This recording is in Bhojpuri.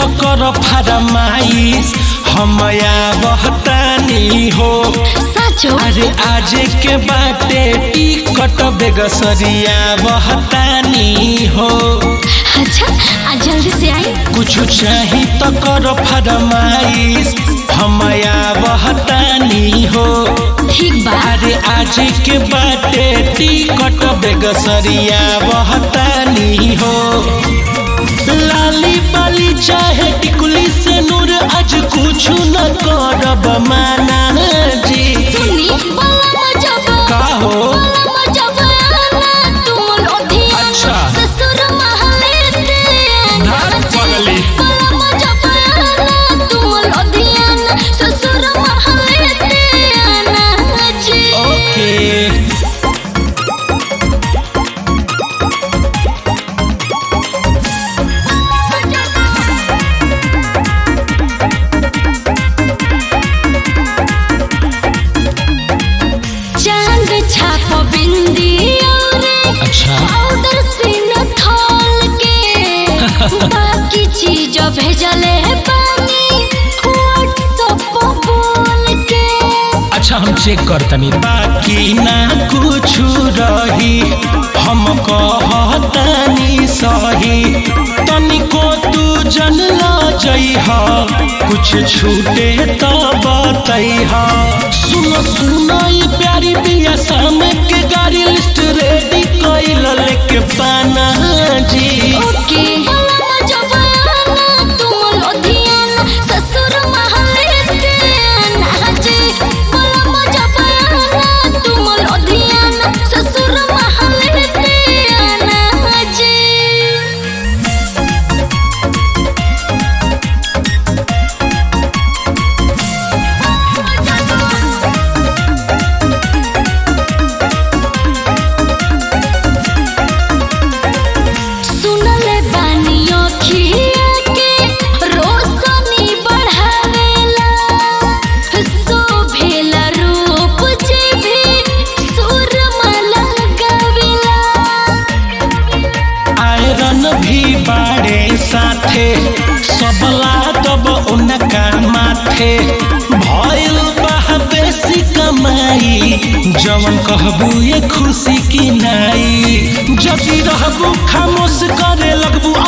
तो कर फरमाइश हम बहतानी हो साचो अरे आज के बाटे टिकट बेगसरिया बहतानी हो अच्छा आज जल्दी से आई कुछ चाही तो कर फरमाइश हम बहतानी हो ठीक बा अरे आज के बाटे टिकट बेगसरिया बहतानी हो लाली बाली चाहे टिकुली से नूर आज कुछ न करब माना जी सुनी बला मजब का हो बला मजब आना तुम लोधिया अच्छा। ससुर महले ते धार पगली बला मजब आना तुम लोधिया ससुर महले ते आना जी ओके चांद छाप बिंदी और अच्छा पाउडर से न खोल के बाकी चीज भेजले पानी व्हाट्सएप पर बोल के अच्छा हम चेक करतनी बाकी ना कुछ रही हम कहतानी सही तनिको तू जन ला जइह कुछ छूटे तो बतैह सुनो सुनो ये प्यारी बिया शाम के गाड़ी लिस्ट रेडी कइल लेके पाना जी ओके बला जबाना तुम लोधियाना ससुर महले ते नाचे बला जबाना तुम लोधियाना ससुर महले ते नाचे सुनले बानी अखिया के रोशनी बढ़ावेला शोभेला रूप जे भी सुरमा गावेला आयरन भी बाड़े साथे सबला तब उनका माथे भइल बा बेसी कमाई जवन कहबू ये खुशी की नाई जबी रहबू खामोश करे लगबू